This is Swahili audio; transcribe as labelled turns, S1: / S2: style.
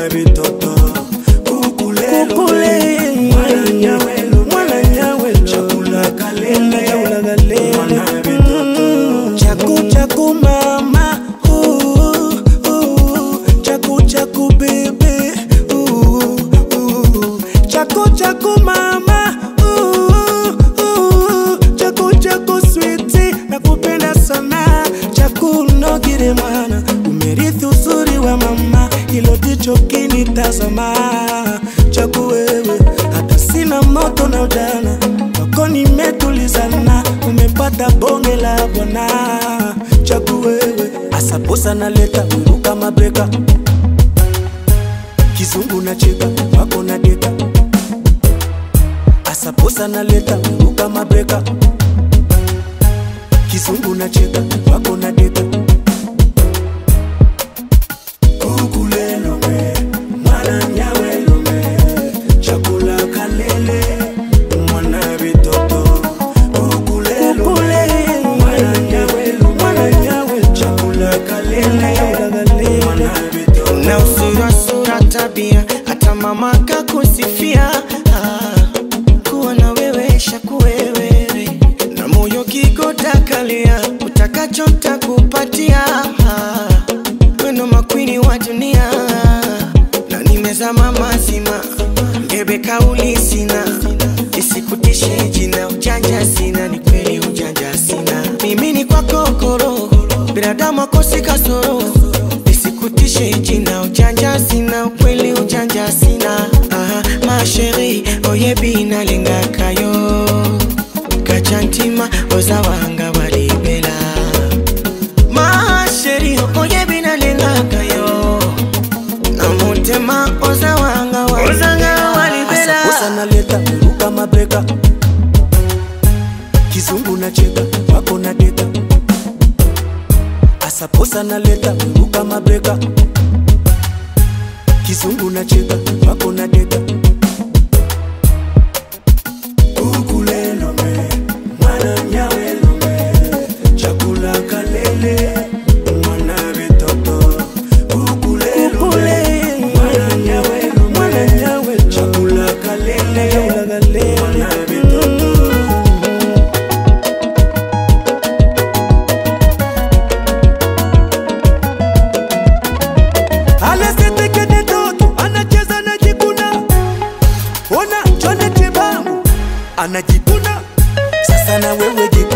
S1: mwana vitoto kukulelo
S2: Kukule.
S1: mwana nyawelo
S2: Mwana nyawelo.
S1: chakula kalele
S2: Chakula kalele.
S1: mwana vitoto
S2: chaku chaku mama ooh, ooh, chaku chaku bebe ooh, ooh, chaku chaku mama ooh, ooh, chaku chaku switi nakupenda sana chaku nogire mwana umerithi uzuri wa mama hilo jicho kinitazama chaku wewe hata sina moto na ujana wako nimetulizana umepata bonge la bwana chaku wewe asaposa naleta wiruka mabreka kizungu na cheka wako na deka asaposa naleta wiruka mabreka kizungu na cheka wako na deka kukulelo me mwana nyawelo me chakula kalele mwana vitoto kukulelo me mwana nyawelo mwana nyawelo chakula kalele mwana vitoto
S3: na usura sura tabia hata mama kakusifia ah, kuwa na wewe shakuwewe na moyo kikotakalia utakacho takupatia ah, weno makwini wa dunia na nimezama mazima ngebe kauli sina isikutishe jina ujanja sina ni kweli ujanja sina mimi ni kwako koro binadamu akosi kasoro isikutishe jina ujanja sina ukweli ujanja sina Aha, masheri oyebi nalingakayo kachantima ozawanga walibela masheri oyebi nalingakayo na mutema ozawanga ozanga walibela
S2: asaposa naleta wiruka mabreka kizungu na cheka wako na deka asaposa naleta wiruka mabreka kizungu na cheka wako na deka kukulelo me mwana nyawelo me chakula kalele mwana vitoto kukulelo me mwana nyawelo mwana nyawelo chakula kalele mwana vitoto alesetekede toto anacheza anajikuna ona chone chebangu anajikuna sasa na wewe jikuna